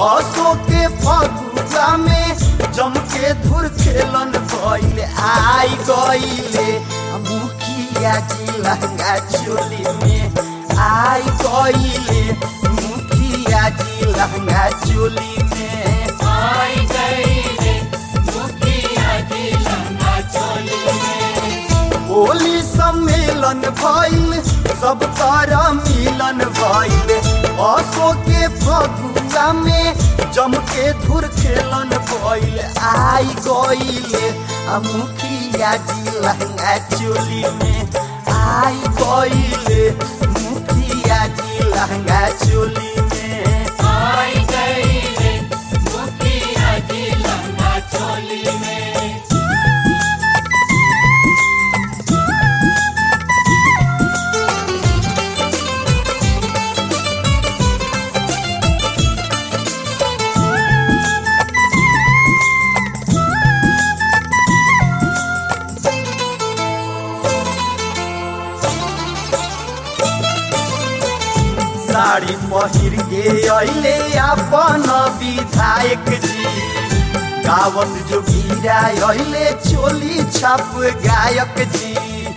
असो के फगुआ में जम के धुर खेलन भइल आई गइले मुखिया जी लहंगा चोली में आई गइले मुखिया जी लहंगा चोली में आई गईले मुखिया जी लंगा चोली में होली सम्मेलन भइल सब तारा मिलन भइल असो के फगुआ में जम के धुर खेलन भइल आई गइले आ मुखिया जी लहंगा चोली में आई गइले मुखिया जी लहंगा चोली में आई गईले मुखिया जी लंगा चोली में साड़ी पहिर के अइले अपन विधायक जी गावत जो गिरा अइले चोली छाप गायक जी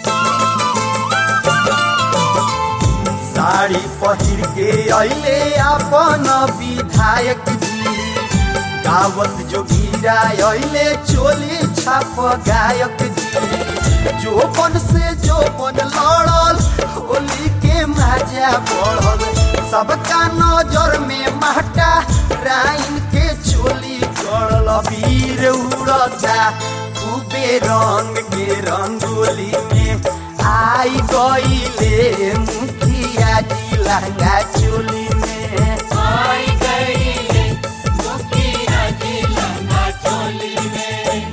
साड़ी पहिर के अइले अपन विधायक जी गावत जो गिरा अइले चोली छाप गायक जी जोबन से जोबन लड़ल होली के मजा बढ़ल सबका नजर में महटा राइन के चोली गड़ल वीर उड़ता खूबे रंग के रंगोली में आई गईले मुखिया जी लहंगा चोली में आई गईले मुखिया जी लंगा चोली में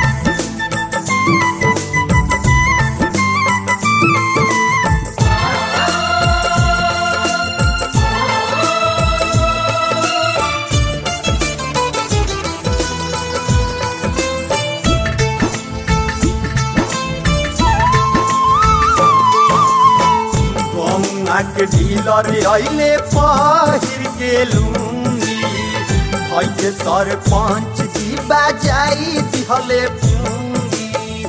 गौना के डीलर अइले पहिर के लूंगी खैके सरपंच जी बाजाई दिहले पूंगी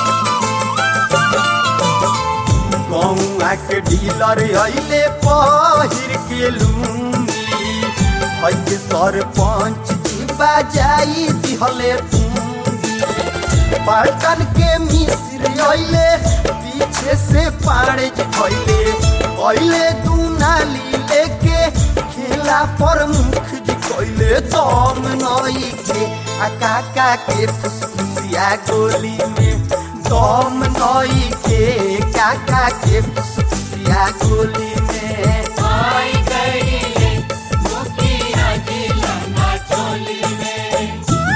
गौना के डीलर अइले पहिर के लूंगी खैके सरपंच जी बाजाई दिहले पूंगी पलटन के मिस्र अइले पीछे से पाड़े भइले अइले दू नाली लेके खेला पर मुख जी कइले दम नई के आ काका के फुसफुसिया गोली में दम नई के काका के फुसफुसिया गोली में आई गईले मुखिया जी लंगा चोली में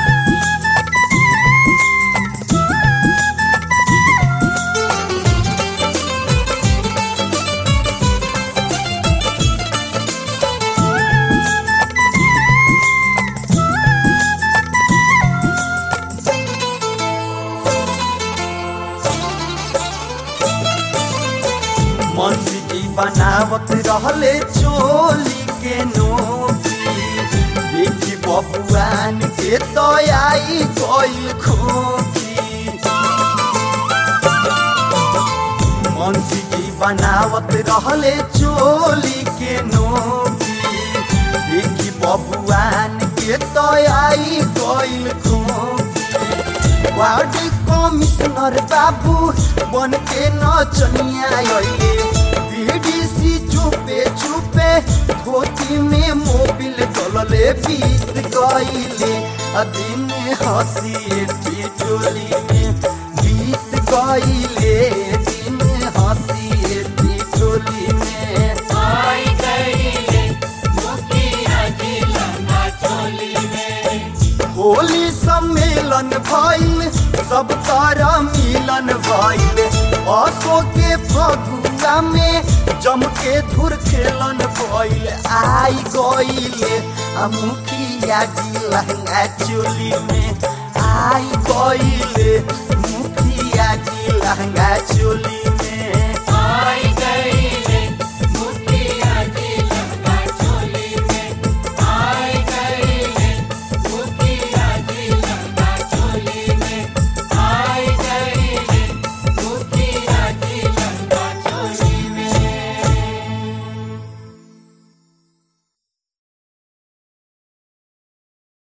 मनसी जी बनावत रहले चोली के नोकी देखी बबुआन के तो आई गइल खोकी मनसी जी बनावत रहले चोली के नोकी देखी बबुआन के तो आई गइल खोकी वार्ड कमिश्नर बाबू बन के नचनिया अइले बीडीसी चुपे चुपे धोती में मोबिल डलले बीत गइले आ दिन हंसी टिटोली में बीत गइले दिन हंसी टिटोली में आई गईले मुखिया जी लंगा चोली में होली सम्मेलन भइल सब तारा मिलन भइल असो के फगुआ में जम के धुर खेलन भइल आई गइले आ मुखिया जी लहंगा चोली में आई गइले मुखिया जी लहंगा चोली में आई